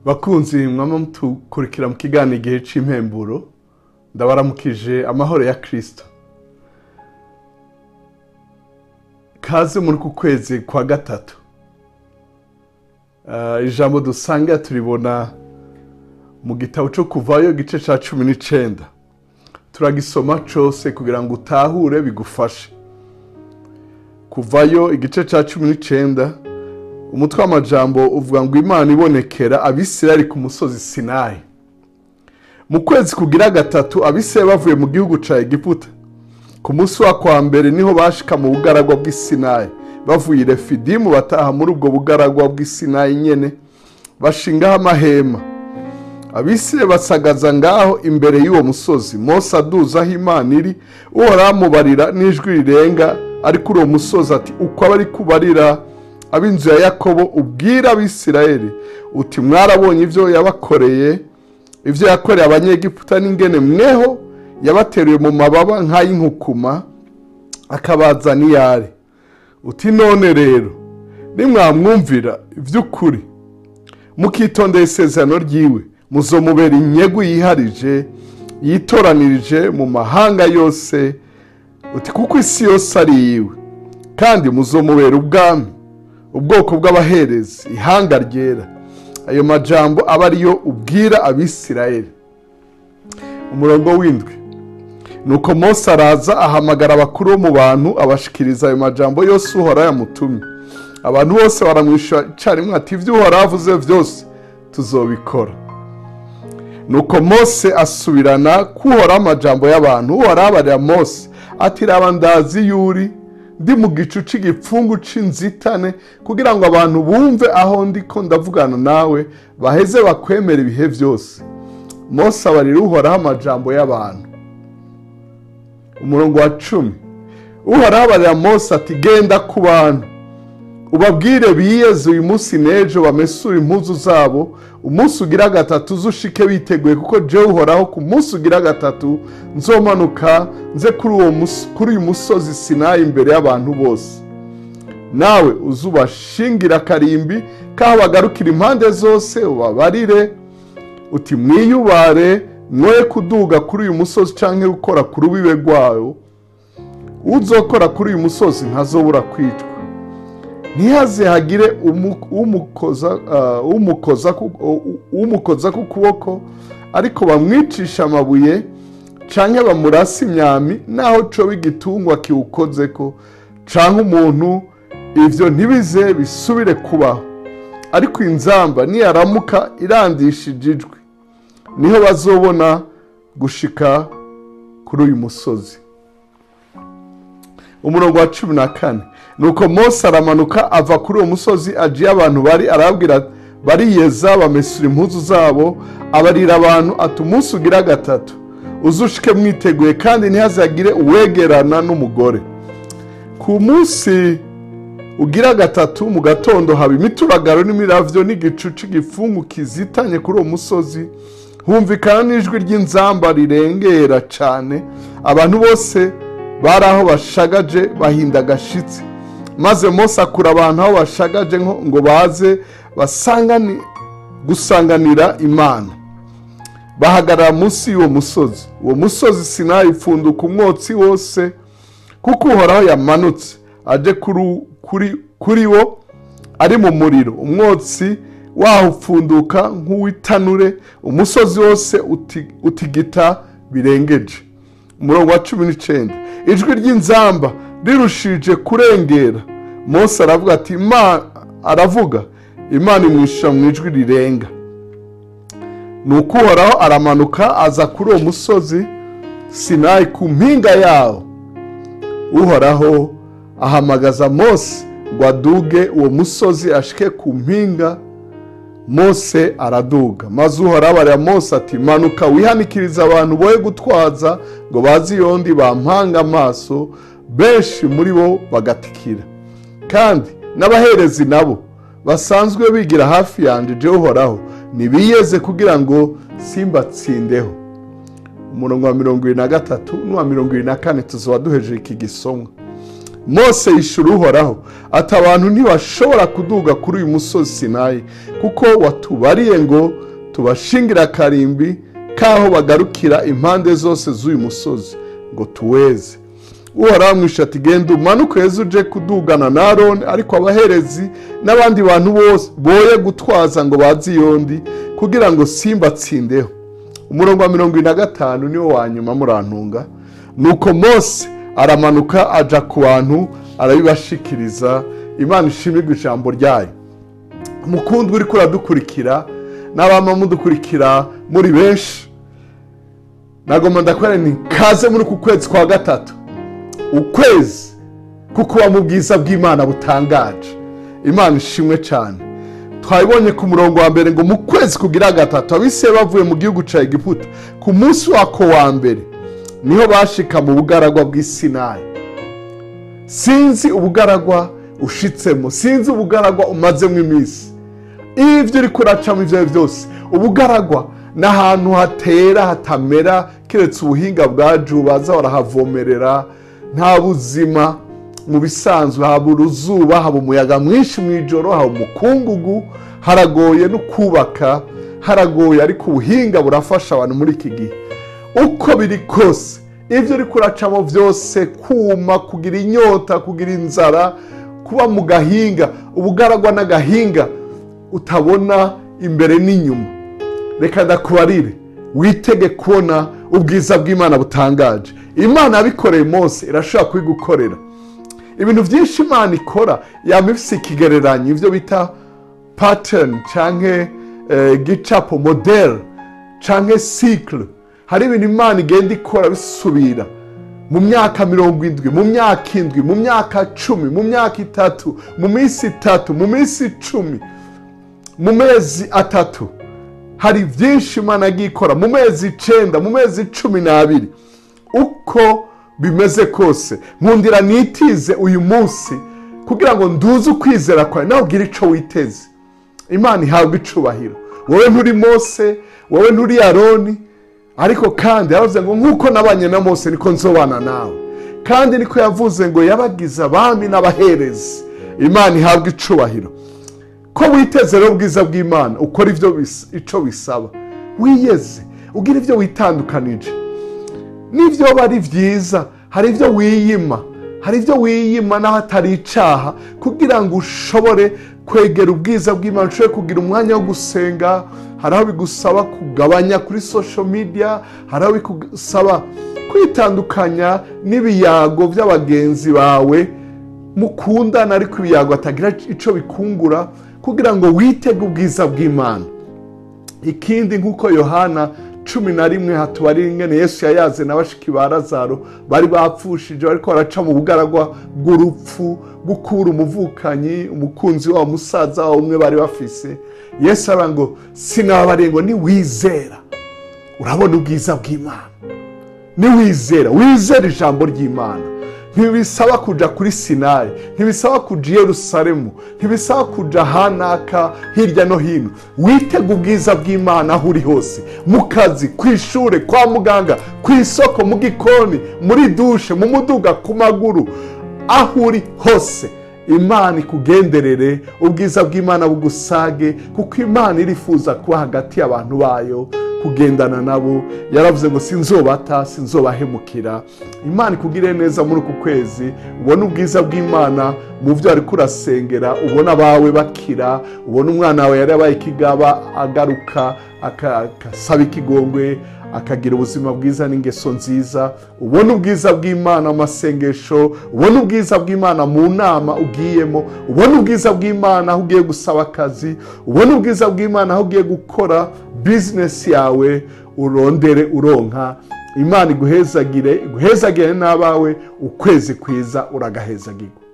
bakunzi mwama mutukurikira mu kiganiro igihe cy'impemburo ndabaramukije amahoro ya kirisito kaze muri ku kwezi kwa gatatu Ah, ijambo dusanga turibona mu gitabo cyo kuvayo igice cya cumi n'icyenda turagisoma cyose kugira ngo utahure bigufashe kuvayo igice cya cumi n'icyenda umutwe w'amajambo uvuga ngo imana ibonekera abisirayeli ku musozi sinayi mu kwezi kugira gatatu abisirayeli bavuye mu gihugu cya egiputa ku munsi wa kwa mbere niho bashika mu bugaragwa bw'isinayi bavuye i refidimu bataha muri ubwo bugaragwa bw'isinayi nyene bashingaho amahema abisirayeli basagaza ngaho imbere y'uwo musozi mose aduza aho imana iri uhoraho amubarira n'ijwi rirenga ari kuri uwo musozi ati uko aba ari kubarira ab'inzu ya yakobo ubwira abisirayeli uti mwarabonye ibyo yabakoreye ibyo yakoreye abanyegiputa n'ingene mweho yabateruye mu mababa nk'ay'inkukuma akabazana iyare uti none rero nimwamwumvira iby'ukuri mukitondera isezerano ryiwe muzomubera inyegu yiharije yitoranirije mu mahanga yose uti kuko isi yose ari iyiwe kandi muzomubera ubwami ubwoko bw'abaherezi ihanga ryera ayo majambo aba ariyo ubwira abisirayeli umurongo w'indwi nuko mose araza ahamagara abakuru bo mu bantu abashikiriza ayo majambo yose uhora yamutumye abantu bose baramwishyura icyarimwe ati ibyo uhora avuze byose tuzobikora nuko mose asubirana kuhoraho amajambo y'abantu uhoraho abarira mose ati raba ndazi yuri ndi mu gicu cy'igipfungu cy'inzitane kugira ngo abantu bumve aho ndi ko ndavugana nawe baheze bakwemera ibihe byose mose abarira uhoraho amajambo y'abantu umurongo wa cumi uhoraho abarira mose ati genda ku bantu ubabwire biyeze uyu munsi n'ejo bamesure impuzu zabo umunsi ugira gatatu uzushike biteguye kuko jewe uhoraho ku munsi ugira gatatu nzomanuka nze kuri uwo mus- kuri uyu musozi sinayi imbere y'abantu bose nawe uzubashingira akarimbi kaho bagarukira impande zose ubabarire uti mwiyubare mwoye kuduga kuri uyu musozi cyangwa gukora ku rubibe rwawo uzokora kuri uyu musozi ntazobura kwicwa ntihaze hagire umu- umukoza ah, umukoza ku- u- umukoza ku kuboko ariko bamwicisha amabuye canke bamurasa imyami naho coba igitungwa kiwukozeko canke umuntu ivyo ntibize bisubire kubaho ariko inzamba niyaramuka irandishije ijwi niho bazobona gushika kuri uyu musozi umurongo wa cumi na kane nuko mose aramanuka ava kuri uwo musozi agiye abantu bari arababwira bariyeza bamesura impuzu zabo abarira abantu ati umunsi ugira gatatu uzushike mwiteguye kandi ntihazagire uwegerana n'umugore ku munsi ugira gatatu mu gatondo haba imituragaro n'imiravyo n'igicu cy'igifungu kizitanye kuri uwo musozi humvikana n'ijwi ry'inzamba rirengera cyane abantu bose bari aho bashagaje bahinda agashitsi maze mose akura abantu aho bashagaje nko- ngo baze basangani gusanganira imana bahagarara munsi y'uwo musozi uwo musozi sinayi upfunduka umwotsi wose kuko uhoraho yamanutse aje kuri, kuri, kuri wo ari mu muriro umwotsi waho upfunduka nk'uw'itanure umusozi wose uti- utigita birengeje umurongo wa cumi n'icyenda ijwi ry'inzamba rirushije kurengera mose aravuga ati "Ima- aravuga imana imwishyura mu ijwi rirenga nuko uhoraho aramanuka aza kuri uwo musozi sinayi ku mpinga yawo uhoraho ahamagaza mose ngo aduge uwo musozi ashike ku mpinga mose araduga maze uhoraho abarira mose ati manuka wihanikiriza abantu boye gutwaza ngo bazi yondi bampanga amaso benshi muri bo bagatikira kandi n'abaherezi nabo basanzwe bigira hafi yanjye jewe uhoraho ntibiyeze kugira ngo simbatsindeho umurongo wa mirongo irindwi na gatatu n'uwa mirongo irindwi na kane tuzaba duhejeje iki gisomwa mose yishura uhoraho ati abantu ntibashobora kuduga kuri uyu musozi sinayi kuko watubariye ngo tubashingire akarimbi k'aho bagarukira impande zose z'uyu musozi ngo tuweze uhoraho amwisha ati genda umanuke heza uje kudugana na aroni ariko abaherezi n'abandi bantu bose boye gutwaza ngo bazi yondi kugira ngo simbatsindeho umurongo wa mirongo ine na gatanu niwo wa nyuma murantunga nuko mose aramanuka aja ku bantu arabibashikiriza imana ishimirwa ijambo ryayo mukundwa uri kuradukurikira n'abama mudukurikira muri benshi nagomba ndakorera ni kaze muri uku kwezi kwa gatatu ukwezi kukuba mu bwiza bw'imana butangaje imana ishimwe cyane twabibonye ku murongo wa mbere ngo mu kwezi kugira gatatu abise bavuye mu gihugu cya egiputa ku munsi wako wa mbere niho bashika mu bugaragwa bw'isinayi sinzi ubugaragwa ushitsemo sinzi ubugaragwa umazemo iminsi ibyo uri kuracamo ibyo ari byo byose ubugaragwa ni ahantu hatera hatamera keretse ubuhinga bwacu baza barahavomerera nta buzima mu bisanzwe haba uruzuba haba umuyaga mwinshi mu ijoro haba umukungugu haragoye no kubaka haragoye ariko ubuhinga burafasha abantu muri iki gihe uko biri kose ibyo uri kuracamo byose kuma kugira inyota kugira inzara kuba mu gahinga ubugaragwa n'agahinga utabona imbere n'inyuma reka ndakubarire witege kubona ubwiza bw'imana butangaje imana yabikoreye Mose irashobora kubigukorera ibintu byinshi imana ikora yaba ifite ikigereranyo ibyo bita pateni cyangwa gicapo modeli cyangwa sikire hari ibintu imana igenda ikora bisubira mu myaka mirongo indwi mu myaka indwi mu myaka cumi mu myaka itatu mu minsi itatu mu minsi icumi mu mezi atatu hari byinshi imana yagiye ikora mu mezi icyenda mu mezi cumi n'abiri uko bimeze kose nkundira nitize uyu munsi kugira ngo nduze ukwizera kwawe nawe ugire icyo witeze imana ihabwa icubahiro wowe nturi mose wowe nturi aroni ariko kandi yaravuze ngo nk'uko nabanye na mose niko nzobana nawe kandi niko yavuze ngo yabagize abami n'abaherezi imana ihabwa icubahiro ko witeze rero ubwiza bw'imana ukora ibyo icyo bisaba wiyeze ugira ibyo witandukanije n'ibyo biba ari byiza hari ibyo wiyima hari ibyo wiyima n'aho atari icyaha kugira ngo ushobore kwegera ubwiza bw'imana ushobore kugira umwanya wo gusenga hari aho bigusaba kugabanya kuri social media hari aho bigusaba kwitandukanya n'ibiyago by'abagenzi bawe mukundana ariko ibiyago atagira icyo bikungura kugira ngo witege ubwiza bw'imana ikindi nk'uko yohana cumi na rimwe hatubarira ingene yesu yayaze na bashiki ba lazaro bari bapfushije ariko baraca mu bugaragwa bw'urupfu gukura umuvukanyi umukunzi wabo musaza wabo umwe bari bafise yesu aravuga ngo sinababariye ngo niwizera urabona ubwiza bw'imana niwizera wizera ijambo ry'imana ntibisaba kujya kuri sinayi ntibisaba kujya i yerusalemu ntibisaba kujya ahanaka hirya no hino witega ubwiza bw'imana aho uri hose mu kazi ku ishuri kwa muganga ku isoko mu gikoni muri dushe mu muduga ku maguru aho uri hose imana ikugenderere ubwiza bw'imana bugusage kuko imana irifuza kuba hagati y'abantu bayo kugendana nabo yaravuze ngo sinzobata sinzobahemukira imana ikugire neza muri uku kwezi ubone ubwiza bw'imana mu byo ari kurasengera ubona abawe bakira ubona umwana wawe yari yabaye ikigaba agaruka agasaba ikigongwe akagira ubuzima bwiza n'ingeso nziza ubona ubwiza bw'imana mu masengesho ubona ubwiza bw'imana mu nama ugiyemo ubona ubwiza bw'imana aho ugiye gusaba akazi ubona ubwiza bw'imana aho ugiye gukora bizinesi yawe urondere uronka imana iguhezagire iguhezagire n'abawe ukwezi kwiza uragahezagirwa